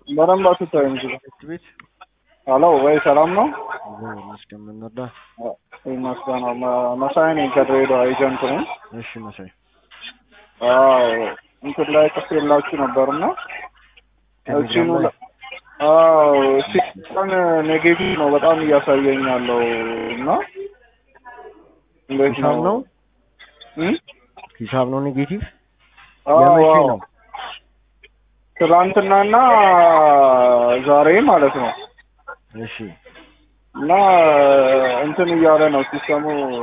በደንብ አትታይም እዚህ ጋር። ትምህርት ቤት ሄሎ ወይ ሰላም ነው? እግዚአብሔር ይመስገን። ምን ነዳ? ይመስገን ነው። መ- መሳይ ነኝ ከድሬዳዋ ኤጀንት ነኝ። እሺ መሳይ አዎ እንትን ላይ ጽፌላችሁ ነበርና እቺን ቴሌግራም ላይ አዎ እቺ ቀን ኔጌቲቭ ነው በጣም እያሳየኝ ያለው እና እንዴት ሂሳብ ነው እም? ሂሳብ ነው ኔጌቲቭ አዎ የመቼ አዎ። ነው? ትላንትናና ዛሬ ማለት ነው እሺ እና እንትን እያለ ነው ሲስተሙ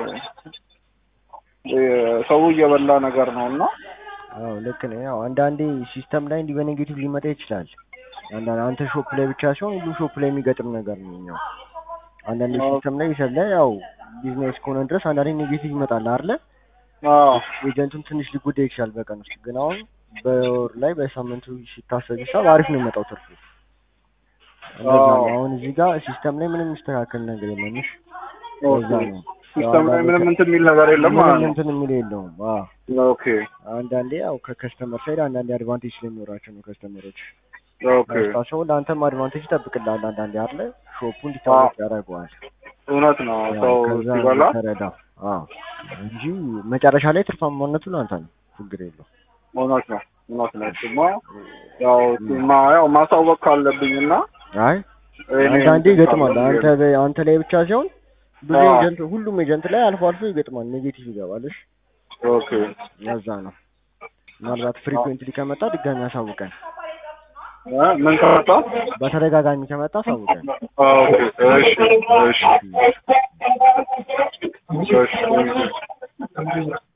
እ፣ ሰው እየበላ ነገር ነው እና አዎ ልክ ነው። ያው አንዳንዴ ሲስተም ላይ እንዲህ በኔጌቲቭ ሊመጣ ይችላል። አንዳንድ አንተ ሾፕ ላይ ብቻ ሲሆን ሁሉም ሾፕ ላይ የሚገጥም ነገር ነው። ያው አንዳንዴ አዎ። ሲስተም ላይ ይሰለ ያው ቢዝነስ ከሆነ ድረስ አንዳንዴ ኔጌቲቭ ይመጣል አይደለ? አዎ ኤጀንቱን ትንሽ ሊጎዳ ይችላል በቀን ውስጥ ግን አሁን በወር ላይ በሳምንቱ ሲታሰብ ሂሳብ አሪፍ ነው የሚመጣው ትርፉ። እንደዛ ነው። አዎ። አሁን እዚህ ጋር ሲስተም ላይ ምንም የሚስተካከል ነገር የለም። እሺ ኦኬ። እንደዛ ነው። ሲስተም ላይ ምንም እንትን የሚል ነገር የለም ማለት ምንም ነው። እንትን የሚል የለውም። አዎ ኦኬ አንዳንዴ ያው ከከስተመር ሳይድ አንዳንዴ አድቫንቴጅ ስለሚኖራቸው ነው ከስተመሮች ኦኬ። መስታቸው ለአንተም አድቫንቴጅ ይጠብቅልሃል። አንዳንዴ አለ ሾፑ እንዲታወቅ ያደርገዋል። እውነት ነው። ያው ሰው ከዛ ሲበላ ተረዳ። አዎ እንጂ መጨረሻ ላይ ትርፋማነቱ ለአንተ ነው፣ ችግር የለው። እውነት ነው። እውነት ነው። እሱማ ያው ማ ያው ማሳወቅ ካለብኝ እና አይ እኔ አንዳንዴ እንትን ይገጥማል። ካለብኝ አንተ በ- አንተ ላይ ብቻ ሲሆን ብዙ አዎ። ኤጀንት ሁሉም ኤጀንት ላይ አልፎ አልፎ ይገጥማል፣ ኔጌቲቭ ይገባል። እሺ ኦኬ ለዛ ነው ምናልባት ፍሪኩዌንትሊ ከመጣ ድጋሚ አሳውቀን፣ እ፣ ምን ከመጣ በተደጋጋሚ ከመጣ አሳውቀን። ኦኬ። እሺ እሺ እሺ